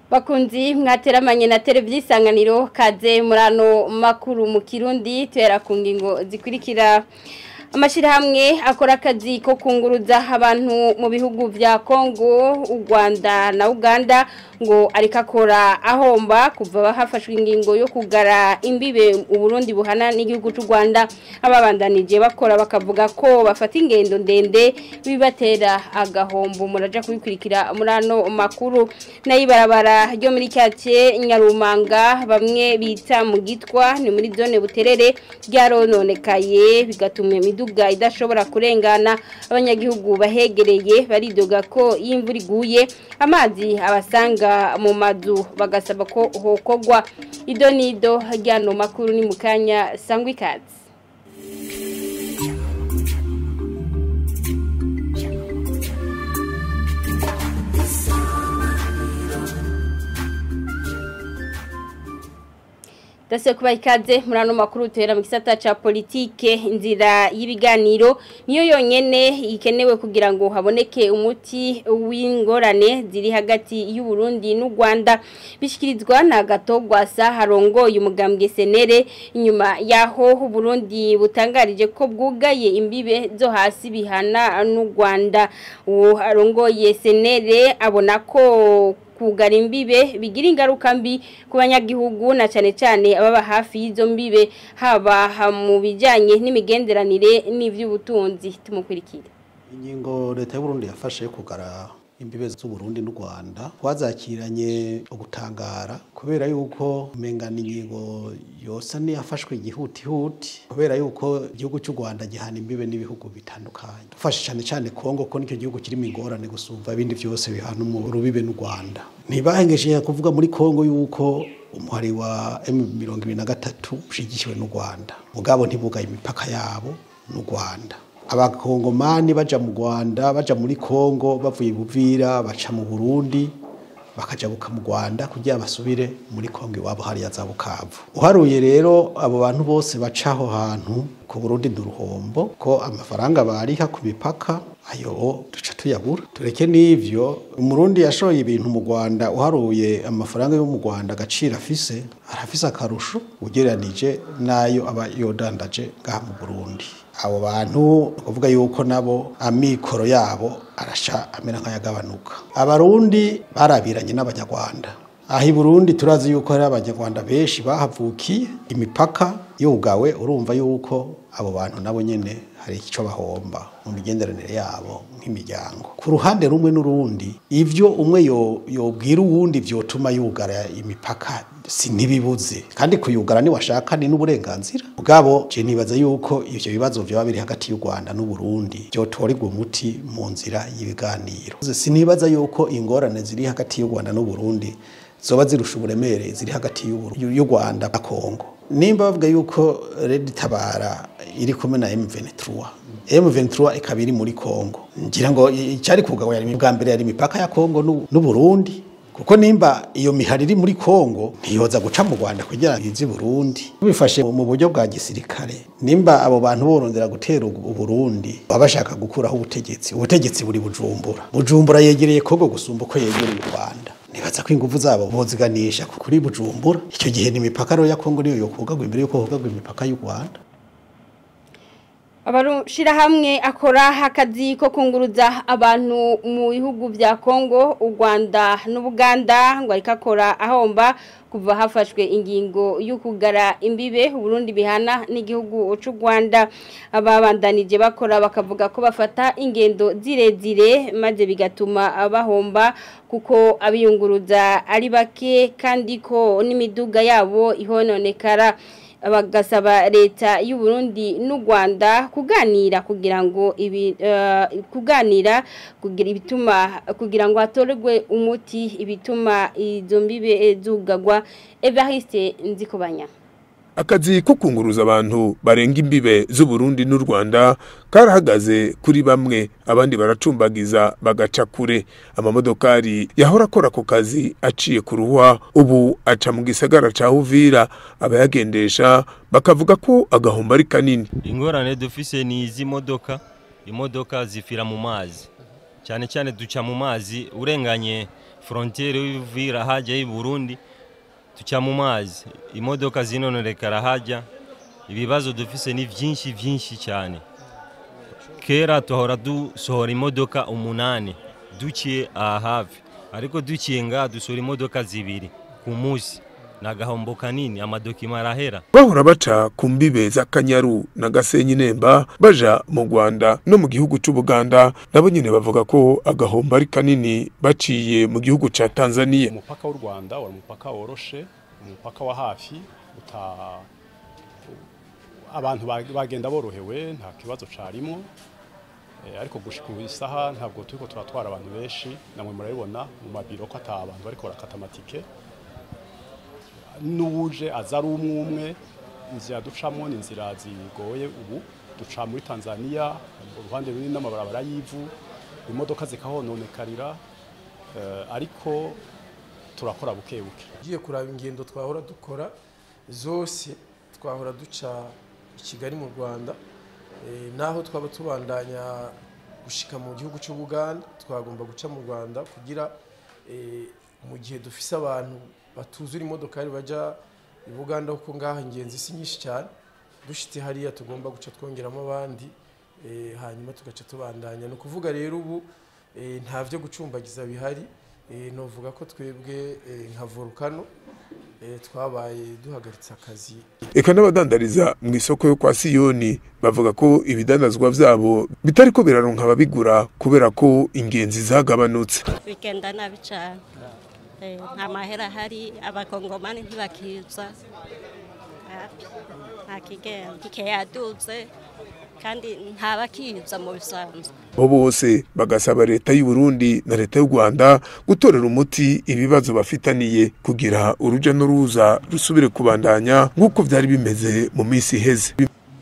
bakunzi mwateramanye na televiziyo isanganiro kaze murano makuru mu kirundi tuhera ku ngingo zikurikira amashyirahamwe akora akazi ko kunguruza abantu mu bihugu bya kongo u rwanda na uganda ngo ariko akora ahomba kuva hafashwe ingingo yo kugara imbibe uburundi buhana n'igihugu cy'u rwanda ababandanije bakora bakavuga ko bafata ingendo ndende bibatera agahombo muraja kubikurikira muri ano makuru nayo ibarabara ryo muri cyace nyarumanga bamwe bita mu gitwa ni muri zone buterere ryarononekaye bigatuma imiduga idashobora kurengana abanyagihugu bahegereye baridoga ko iyo imvura iguye amazi abasanga mu mazu bagasaba ko hokogwa ido nido ryano makuru ni mu kanya sangwa ikaze Dase kuba ikaze muri ano makuru tuhera mu gisata ca politike inzira y'ibiganiro niyo yonyene ikenewe kugira ngo haboneke umuti w'ingorane ziri hagati y'u Burundi n'u Rwanda bishikirizwa na gatogwa sa harongoye umugambwe senere inyuma yaho u Burundi butangarije ko bwugaye imbibe zo hasi bihana n'u Rwanda uwo harongoye senere abona ko kugara imbibe bigira ingaruka mbi ku banyagihugu na cyane cyane ababa hafi y'izo mbibe haba mu bijyanye n'imigenderanire n'iby'ubutunzi tumukurikire ingingo leta y'uburundi yafashe yo kugara imbibe z'uburundi n'u rwanda twazakiranye ugutangara kubera yuko umengana ingingo yose niyafashwe igihutihuti kubera yuko igihugu cy'u rwanda gihana imbibe n'ibihugu bitandukanye dufashe cyane cyane kongo ko nicyo gihugu kirimo ingorane gusumva ibindi byose bihana urubibe n'u rwanda ntibahengeshe kuvuga muri kongo yuko umuhari wa emu mirongo ibiri na gatatu ushyigikiwe n'u rwanda mugabo ntibugaye imipaka yabo n'u rwanda abakongomani baja mu Rwanda baja muri Kongo bavuye buvira baca mu Burundi bakajabuka mu Rwanda kugira basubire muri Kongo iwabo hariya za Bukavu uharuye rero abo bantu bose bacaho hantu ku Burundi duruhombo ko amafaranga bariha ku mipaka ayo duca tuyabura tureke n'ivyo umurundi yashoye ibintu mu Rwanda uharuye amafaranga yo mu Rwanda agaciro afise arafise akarusho ugereranije nayo aba yodandaje ngaha mu Burundi abo bantu kuvuga yuko nabo amikoro yabo arasha amera nk'ayagabanuka abarundi barabiranye n'abanyarwanda aho i burundi turazi yuko hari abanyarwanda benshi bahavukiye imipaka yugawe urumva yuko abo bantu nabo nyine hari icyo bahomba mu migenderanire yabo nk'imiryango ku ruhande rumwe n'urundi ibyo umwe yobwira uwundi byotuma yugara imipaka si ntibibuze kandi kuyugara niwashaka ni n'uburenganzira bwabo je nibaza yuko ivyo bibazo vyoba biri hagati y'u Rwanda n'u Burundi byotorerwa umuti mu nzira y'ibiganiro sinibaza yuko ingorane ziri hagati y'u Rwanda n'u Burundi zoba zirusha uburemere ziri hagati y'u Rwanda na Kongo nimba bavuga yuko Red Tabara iri kumwe na M23 M23 ikaba iri muri Kongo ngira ngo icyari kugawa yari bwa mbere yari imipaka ya Kongo n'u Burundi kuko nimba iyo mihari iri muri Kongo ntiyoza guca mu Rwanda kugira ngo izi Burundi bifashe mu buryo bwa gisirikare nimba abo bantu borondera gutera u Burundi baba bashaka gukuraho ubutegetsi ubutegetsi buri bujumbura bujumbura yegereye Kongo gusumba uko yegereye u Rwanda nibaza ko ingufu zabo boziganisha kuri bujumbura icyo gihe n'imipaka ya Kongo niyo yokugagwa imbere yuko hogagwa imipaka y'u Rwanda abarushirahamwe akora akazi ko kunguruza abantu mu bihugu bya Kongo u Rwanda n'Ubuganda ngo ariko akora ahomba kuva hafashwe ingingo y'ukugara imbibe Burundi bihana n'igihugu cy'u Rwanda ababandanije bakora bakavuga ko bafata ingendo zirezire maze bigatuma bahomba kuko abiyunguruza ari bake kandi ko n'imiduga yabo ihononekara bagasaba leta y'u Burundi n'u Rwanda kuganira kugira ngo ibi kuganira kugira ibituma kugira ngo hatorerwe umuti ibituma izo mbibe zugagwa Evariste Nzikobanya akazi ko kunguruza abantu barenga imbibe z'uburundi n'u rwanda karahagaze kuri bamwe abandi baracumbagiza bagaca kure amamodokari yahora akora ako kazi aciye ku ruhwa ubu aca mu gisagara ca uvira abayagendesha bakavuga ko agahombo ari kanini ingorane dufise ni izi modoka imodoka zifira mu mazi cyane cyane duca mu mazi urenganye frontiere y'Uvira haja y'i Burundi tuca mu mazi imodoka zinononekara haja ibibazo dufise ni vyinshi vyinshi cyane kera tuhora dusohora imodoka umunani duciye aha hafi ariko duciye ngaha dusohora imodoka zibiri ku munsi ni agahombo kanini amadokima arahera bahora baca ku mbibe z'akanyaru na gasenyi nemba baja mu rwanda no mu gihugu c'ubuganda nabo nyene bavuga ko agahombo ari kanini baciye mu gihugu ca tanzaniya umupaka w'u rwanda wari umupaka woroshe umupaka wa hafi uta abantu ba- bagenda borohewe nta kibazo carimwo Eh, ariko gushika ubu isaha ntabwo turiko turatwara abantu benshi namwe murabibona mu mabiro ko ata abantu bariko barakata amatike n'uwuje aza ari umwe umwe inzira ducamo ni inzira zigoye ubu duca muri tanzania uruhande runini n'amabarabara y'ivu imodoka zikahononekarira eh, ariko turakora buke buke ugiye kuraba ingendo twahora dukora zose twahora duca i kigali mu rwanda Eh, naho twaba tubandanya gushika mu gihugu cy'ubuganda twagomba guca mu rwanda kugira eh, mu gihe dufise abantu batuzura imodokari baja i buganda kuko ngaho ingenzi si nyinshi cyane dushitse hariya tugomba guca twongeramo abandi eh, hanyuma tugaca tubandanya ni ukuvuga rero ubu eh, nta vyo gucumbagiza bihari eh, novuga ko twebwe eh, nka volcano eh, twabaye duhagaritse akazi eka n'abadandariza mu isoko yo kwa siyoni bavuga ko ibidandazwa vyabo bitariko biraronka ababigura kubera ko ingenzi zagabanutse bigenda nabi cyane Eh, nta mahera ahari abakongomani ntibakiza Hapi, nta kigenda kike yadutse kandi ntabakiza mu bisanzwe bo bose bagasaba leta y'u Burundi na leta y'u Rwanda gutorera umuti ibibazo bafitaniye kugira uruja n'uruza rusubire kubandanya nk'uko vyari bimeze mu minsi iheze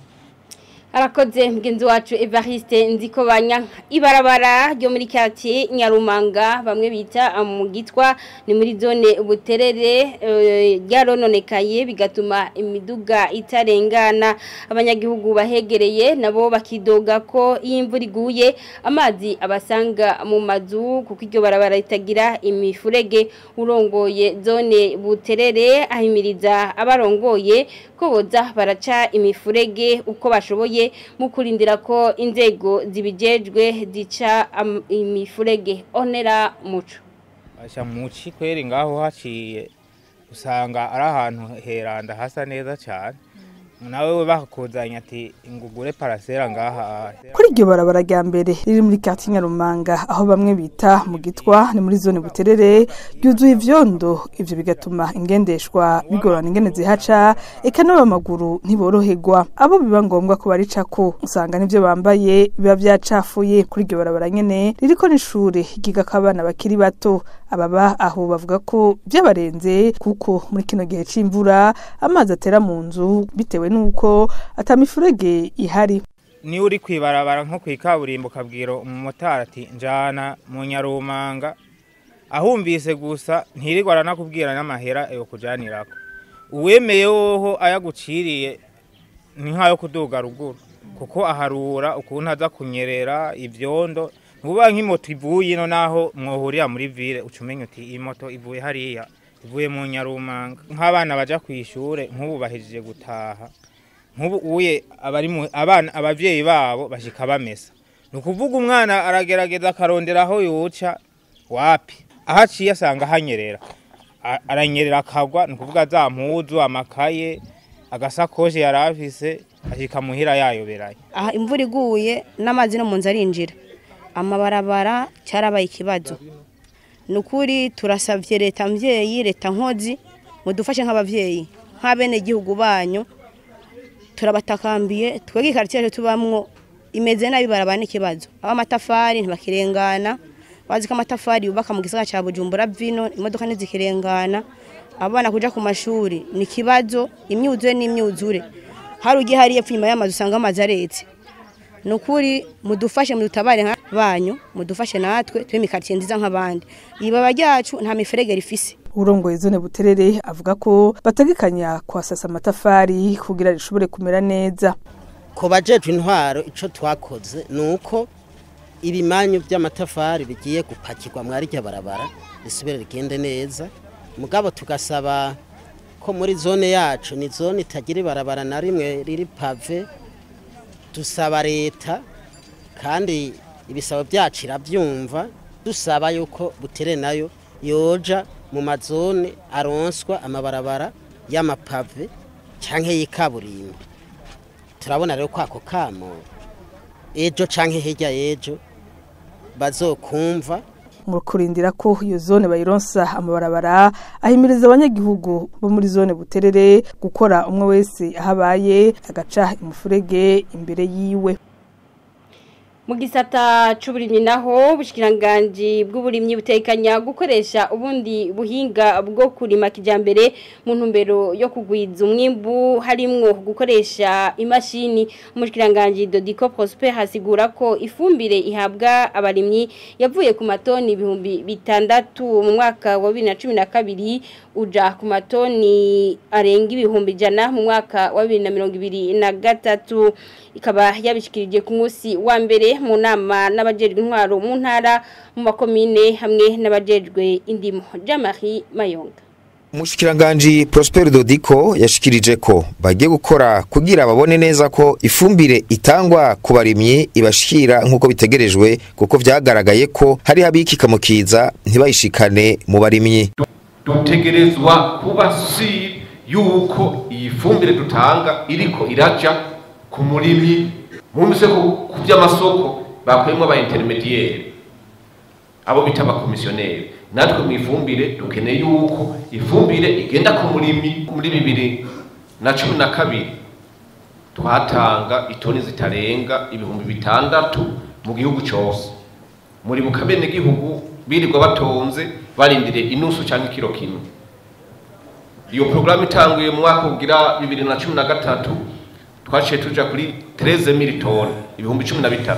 arakoze mugenzi wacu Evariste nziko banya ibarabara ryo muri quartier Nyarumanga bamwe bita mu gitwa ni muri zone buterere eh, ryarononekaye bigatuma imiduga itarengana abanyagihugu bahegereye nabo bakidoga ko iyo imvura iguye amazi abasanga mu mazu kuko iryo barabara ritagira imifurege urongoye zone buterere ahimiriza abarongoye ko boza baraca imifurege uko bashoboye mu kurindira ko inzego zibijejwe zica am- imifurege onera muco Asha muci kweri ngaho haciye usanga ari ahantu heranda hasa neza cyane nawe we bakakuzanya ati ngugure parasera ngaha kuri iryo barabara rya mbere riri muri kati nyarumanga aho bamwe bita mu gitwa ni muri zone buterere ryuzuye ivyondo ivyo bigatuma ingendeshwa bigorana ingene zihaca eka n'abamaguru ntiboroherwa abo biba ngombwa ko baricako usanga n'ivyo bambaye biba vyacafuye kuri iryo barabara nyene ririko n'ishure ryigako abana bakiri bato ababa aho bavuga ko vyabarenze kuko muri kino gihe c'imvura amazi atera mu nzu bitewe n'uko ata mifurege ihari niwe uri kwibarabara nko ku ikaburimbo ukabwira umumotari ati njana mu nyarumanga ahumvise gusa ntirirwa aranakubwira n'amahera yo kujanirako uwemeye woho ayaguciriye ni nk'ayo kuduga ruguru kuko aharura ukuntu aza kunyerera ivyondo nuba nk'imoto ivuye ino naho mwohurira muri ville uca umenya uti iyi moto ivuye hariya ivuye mu nyarumanga nk'abana baja ku ishure nk'ubu bahejeje gutaha nk'ubu uye abari mu abana abavyeyi babo bashika bamesa ni ukuvuga umwana aragerageza akarondera aho yoca wapi aho aciye asanga hanyerera A- aranyerera akagwa ni ukuvuga za mpuzu amakaye agasakoshi yari afise ashika muhira yayoberanye aha imvura iguye n'amazi no mu nzu arinjira amabarabara cyarabaye ikibazo ni ukuri turasabye leta mbyeyi leta nkozi mudufashe nk'ababyeyi nk'abenegihugu banyu turabatakambiye twebwe ikaritsiye tubamwo imeze nabi barabana ikibazo aho amatafari ntibakirengana bazi ko amatafari yubaka mu gisagara cya bujumbura vino imodoka ntizikirengana abana kuja ku mashuri ni ikibazo imyuzure n'imyuzure hari ugiye hariya epfo inyuma y'amazu usanga amazi aretse ni ukuri mudufashe mudutabare nka banyu mudufashe natwe tube imikaritsiye nziza nk'abandi ibaba ryacu nta miferege rifise urongoye zone buterere avuga ko bategekanya kwasasa amatafari kugira rishobore kumera neza ku bajejwe intwaro icyo twakoze ni uko ibimanyu by'amatafari bigiye gupakirwa mwari rya barabara risubire rigende neza mugabo tugasaba ko muri zone yacu ni zone itagira ibarabara na rimwe riri pave dusaba leta kandi ibisabo byacu irabyumva dusaba yuko butere nayo yoja mu mazone aronswa amabarabara y'amapave cyangwa y'ikaburimbo turabona rero ko ako kamo ejo cyangwa hirya y'ejo bazokumva mu kurindira ko iyo zone bayironsa amabarabara ahimiriza abanyagihugu bo muri zone buterere gukora umwe wese aho abaye agaca imufurege imbere yiwe mu gisata c'uburimyi naho ubushikiranganje bw'uburimyi butekanya gukoresha ubundi buhinga bwo kurima kijambere mu ntumbero yo kugwiza umwimbu harimwo gukoresha imashini umushikiranganje Dodico Prosper hasigura ko ifumbire ihabwa abarimyi yavuye ku matoni ibihumbi bitandatu mu mwaka wa 2012 uja ku matoni arenga ibihumbi jana mu mwaka wa 2023 ikaba yabishikirije ku munsi wa mbere mu nama n'abajejwe intwaro mu ntara mu makomine hamwe n'abajejwe indimo Jean-Marie Mayonga Mushikiranganji Prosper Dodico yashikirije ko bagiye gukora kugira babone neza ko ifumbire itangwa ku barimyi ibashikira nk'uko bitegerejwe kuko vyagaragaye ko hari habikika mu kiza ntibayishikane mu barimyi dutegerezwa kuba si yuko iyi fumbire dutanga iriko iraja ku murimyi mwumvise ko ku by'amasoko bakuyemo aba intermediaire abo bita abakomisiyoneri natwe mu ifumbire dukeneye yuko ifumbire igenda ku murimyi muri bibiri na cumi na kabiri twatanga itoni zitarenga ibihumbi bitandatu mu gihugu cyose muri bukabene gihugu birirwa batonze barindiriye inusu cyangwa ikiro kimwe iyo porogaramu itanguye mu mwaka ugira bibiri na cumi na gatatu twaciye tuja kuri 13000 toni ibihumbi 13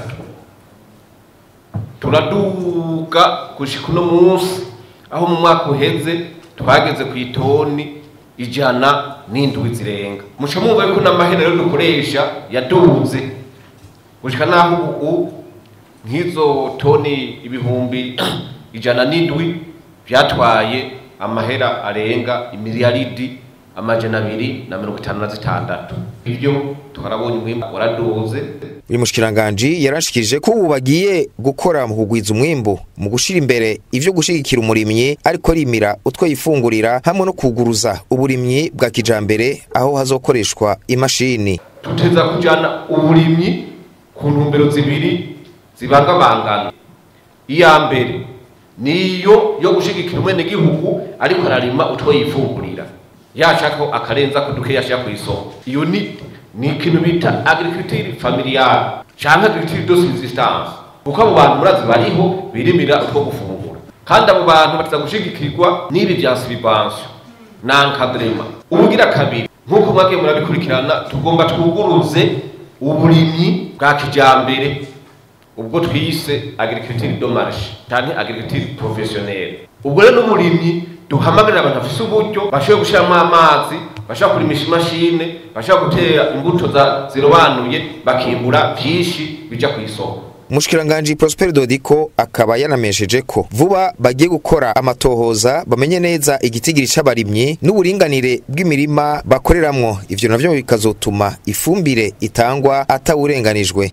turaduga gushika uno munsi aho mu mwaka uheze twageze ku itoni ijana n'indwi zirenga muca mwumva yuko n'amahera rero dukoresha yaduze gushika naho ubu nk'izo toni ibihumbi ijana n'indwi byatwaye amahera arenga imiliyaridi amajana abiri na mirongo itanu na zitandatu ibyo twarabonye umwimbu waraduze uyu mushikiranganje yarashikirije ko ubu bagiye gukora mu kugwiza umwimbu mu gushira imbere ivyo gushigikira umurimyi ariko rimira utwo yifungurira hamwe no kuguruza uburimyi bwa kijambere aho hazokoreshwa imashini tuteza kujana uburimyi ku ntumbero zibiri zibangabangana iya mbere niyo yo gushigikira umwene gihugu ariko ararima utwo yifungurira yashaka akarenza ko duke yashaka ku isoko iyo ni ni ikintu bita agriculture familiale cyangwa agriculture de subsistance kuko abo bantu murazi bariho birimira utwo gufungura kandi abo bantu bataza gushigikirwa n'ibi bya silibansiyo na encadrement ubugira kabiri nk'uko mwagiye murabikurikirana tugomba twuguruze uburimyi bwa kijambere ubwo twise agriculture de marché cyangwa agriculture professionnelle ubwo rero n'umurimyi duhamagarira abantu bafise uburyo bashoboye gushyiramo amazi bashobora kurimisha imashine bashobora gutera imbuto zirobanuye bakimbura byinshi bija ku isoko Mushikiranganje Prosper Dodico akaba yanamesheje ko vuba bagiye gukora amatohoza bamenye neza igitigiri c'abarimyi n'uburinganire bw'imirima bakoreramwo ivyo navyo bikazotuma ifumbire itangwa atawurenganijwe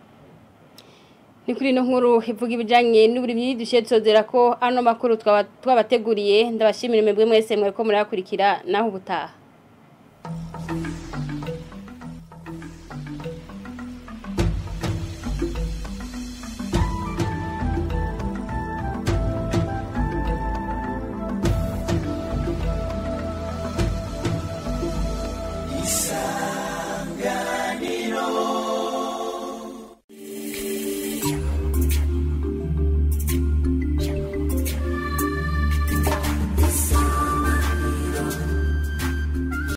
ni kuri ino nkuru ivuga ibijyanye n'uburimyi dushyire tuzera ko ano makuru twabateguriye ndabashimira mwebwe mwese mwe ko murayakurikira naho ubutaha